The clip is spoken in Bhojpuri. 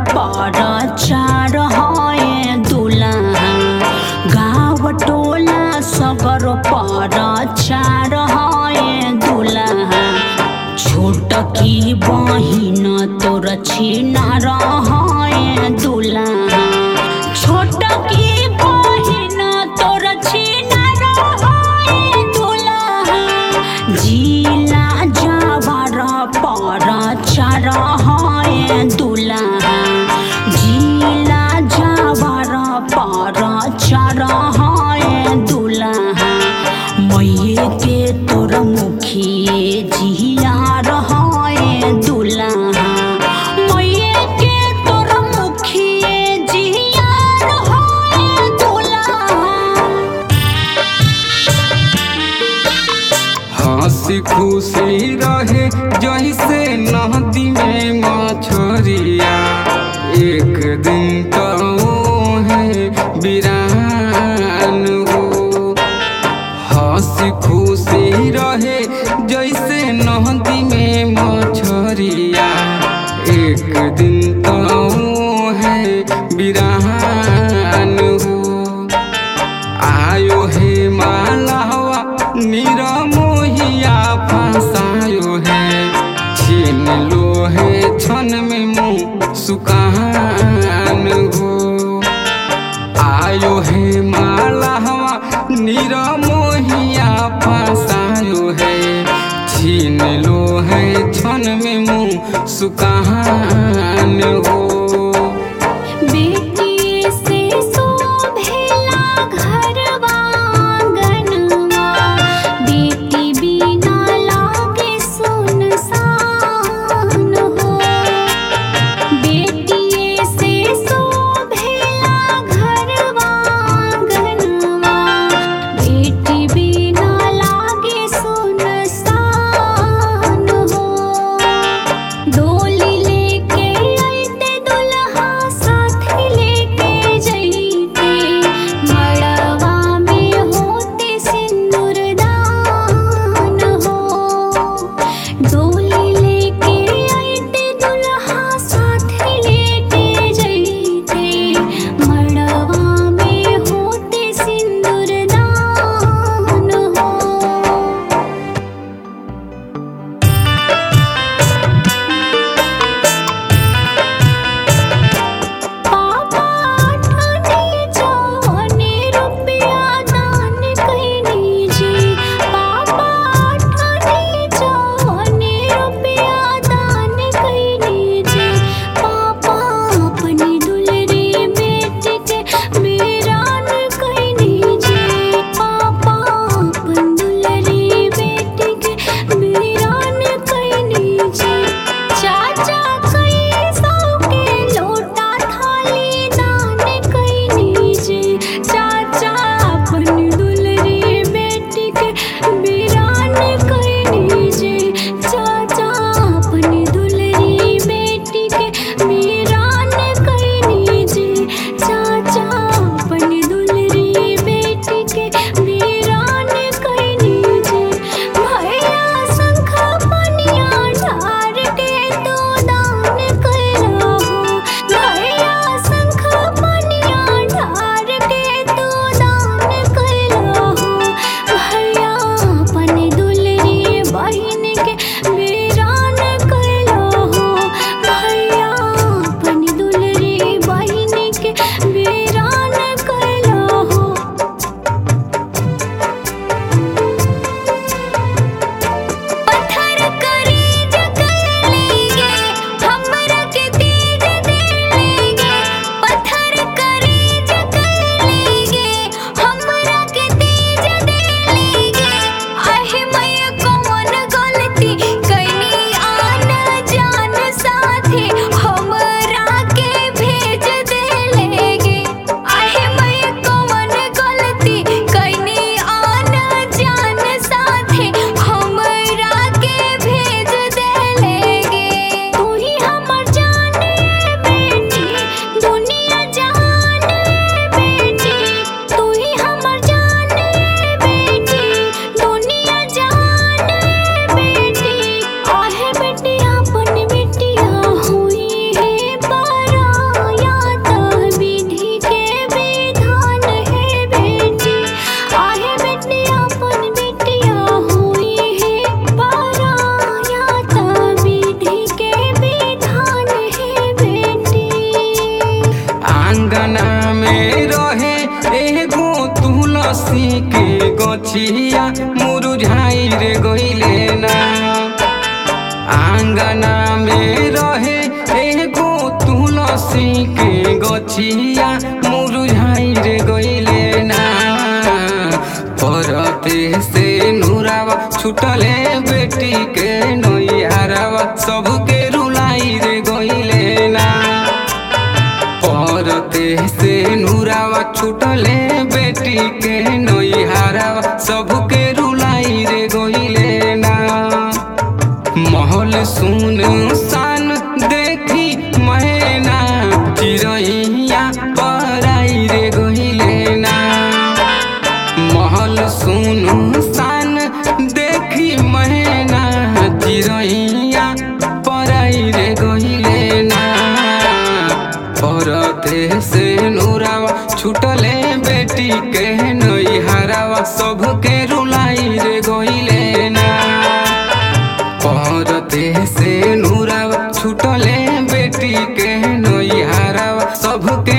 पर चार है दुल्हा गाँव टोला सगर पर चार है दुल्हा छोट की बहिन तोर छिना रहे दुल्हा छोट की बहिन तोर छिना रहे दुल्हा जिला जावर पर चार है दुल्हा जिला जावर पर चार है दुल्हा मैये के तोर मुखिए जिया रहे दुल्हा मैये के तोर मुखिए जिया रहे दुल्हा हंसी खुशी रहे जैसे नदी में मछरिया एक दिन तो है बिरान हो हंसी खुशी रहे जैसे नदी में मछरिया एक दिन तो है बिरान हो आयो हे मालावा निरमोहिया फसायो है छीन लो है क्षण में मुँह सुकान हो आयो हे मालावा निरमोहिया फसायो है छीन लो है क्षण में मुँह सुकान हो बेटी से शोभेला घरवा आंगनवा बेटी बिना लागे सुनसान हो बेटी से शोभेला घरवा आंगनवा बेटी बिना लागे सुनसान हो डोली लेके अइते आंगना में रहे एगो तुलसी के गछिया मुरझाई रे गइले ना आंगना में रहे एगो तुलसी के गछिया मुरझाई रे गइले ना परते से नूरावा छुटले बेटी के नैयारावा सबके रुलाई रे गइले ना परते से नूरावा छुटले बेटी के नैहारावा सबके रुलाई रे गइले ना महल सुन सान देखी मैना चिरैया पराई रे गइले ना महल सुन सान देखी मैना चिरैया पराई रे गइले ना परते से नूरावा छुटले बेटी के नैहारावा सबके रुलाई रे गइले ना परते से नूरावा छुटले बेटी के नैहारावा सबके